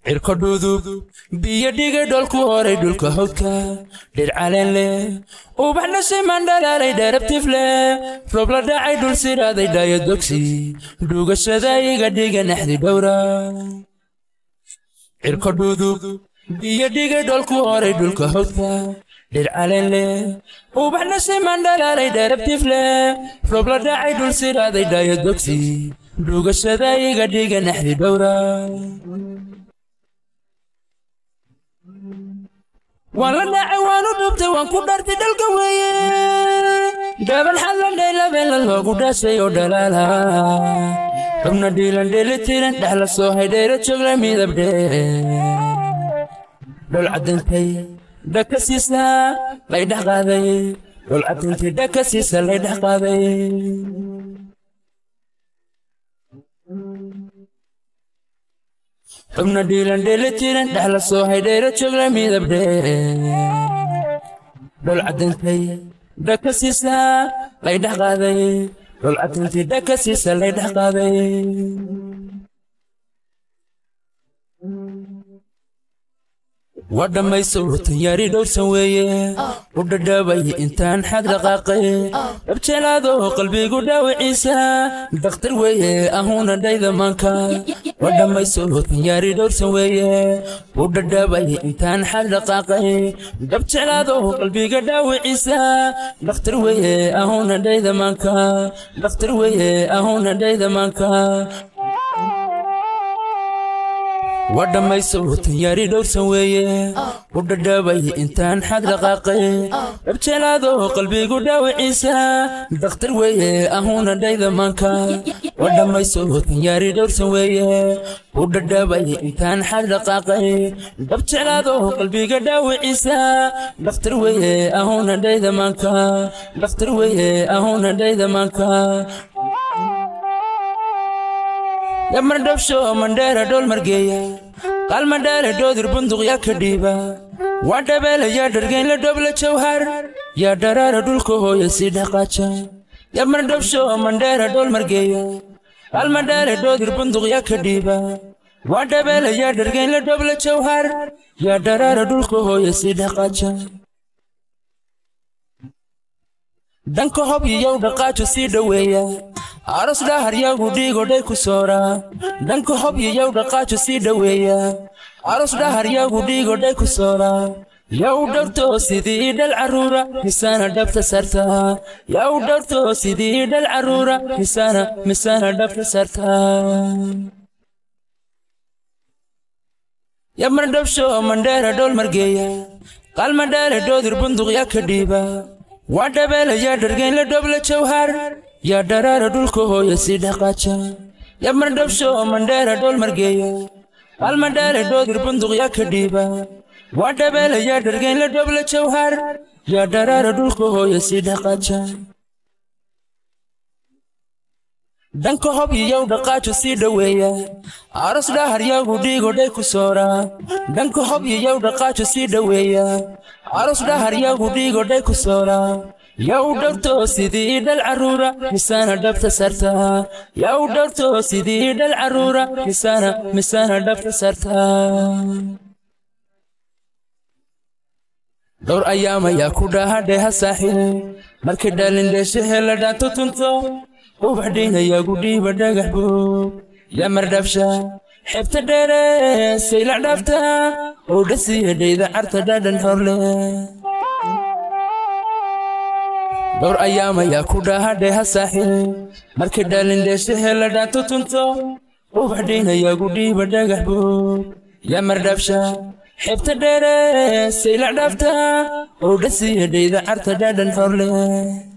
cirko dhudub biyo dhigay dholku horay dhulka hawdka dhir caleen leh ubax dhashay mandhalaalay dheerabtif leh roob la dhacay dhul siraaday dhaayo dogsi dhugashada iga dhiga naxdi dhowra cirko dhudub biyo dhigay dholku horay dhulka hawdka dhir caleen leh ubax dhashay mandhalaalay dheerabtif leh roob la dhacay dhul siraaday dhaayo dogsi dhugashada iga dhiga naxdi dhowra waan la dhacay waanu dhubtay waan ku dhartay dhalka weeye dhaban xallandhay labeela loogu dhashay oo dhalaala xubna dhiilan dheelitiran dhexla soo haydhayra joogla midabdhe dhol caddintay dhaka siisa laydhex qaaday dhol caddintay dhaka siisa laydhex qaaday xubna dhiilan dheelitiran dhexla soo haydhayra joogla midabdhe dhol caddintay dhaka siisa laydhex qaaday dhol caddintay dhaka siisa laydhex qaaday waa dhammayso tanyaari dhowrsan weeye u dhadhaabay intaan xag dhaqaaqay dhabjelaado qalbigu dhaawiciisa dakhtar weeye ahuuna dhayda maanka waa dhammayso tanyaari dhowrsan weeye u dhadhaabay intaan xag dhaqaaqay dhabjelaado qalbiga dhaawiciisa dakhtar weeye ahuuna dhayda maanka dakhtar weeye ahuuna dhayda maanka waa dhammayso tanyaari dhowrsan weeye u dhadhaabay intaan xag dhaqaaqay dhabjelaado qalbigu dhaawiciisa dakhtar weeye ahuuna dhayda maanka waa dhammayso tanyaari dhowrsan weeye u dhadhaabay intaan xag dhaqaaqay dhabjelaado qalbiga dhaawiciisa dakhtar weeye ahuuna dhayda maanka dakhtar weeye ahuuna dhayda maanka yamar dhabsho mandheera dhool margeeya qaal mandheere dhoodir bunduq yaa ka dhiiba waa dhabeela yaa dhargeyn la dhobla jawhar yaa dharaara dhulka hooya sii dhaqaaja yamar dhabsho mandheera dhool margeeya qaal mandheere dhoodir bunduq yaa ka dhiiba waa dhabeela yaa dhargeyn la dhobla jawhar yaa dharaara dhulka hooya sii dhaqaaja dhanka hob iyow dhaqaajo sii dhoweeya aros dhahar yagu dhiigodhay ku soora dhanka hob iyow dhaqaajo sii dhoweeya aros dhahar yagu dhiigodhay ku soora yaa u dhowrto sidii dhal carruura misaana dhabta sarta yaa u dhowrto sidii dhal carruura misaana misaana dhabta sarta yamar dhabsho mandheera dhool margeeya qaal mandheere dhoodir bunduq yaa ka dhiiba waa dhabeela yaa dhargeyn la dhobla jawhar yaa dharaara dhulka hooya sii dhaqaaja yamar dhabsho mandheera dhool margeeya qaal mandheere dhoodir bunduq yaa ka dhiiba waa dhabeela yaa dhargeyn la dhobla jawhar yaa dharaara dhulka hooya sii dhaqaaja dhanka hob iyow dhaqaajo sii dhoweeya aros dhahar yagu dhiigodhay ku soora dhanka hob iyow dhaqaajo sii dhoweeya aros dhahar yagu dhiigodhay ku soora yaa u dhowrto sidii dhal carruura misaana dhabta sarta yaa u dhowrto sidii dhal carruura misaana misaana dhabta sarta dhowr ayaam ayaa ku dhaahadheha saaxil markay dhalindheeshahe la dhaanto tunto ubax dhiinayaa gudhiiba dhagax buug yamar dhabsha xebta dheere saylac dhaafta oo dhasiya dhayda carta dhadhan horle dhowr ayaam ayaa ku dhaahadheha saaxil markay dhalindheeshahe la dhaanto tunto ubax dhiinayaa gudhiiba dhagax buug yamar dhabsha xebta dheere saylac dhaafta oo dhasiya dhayda carta dhadhan horle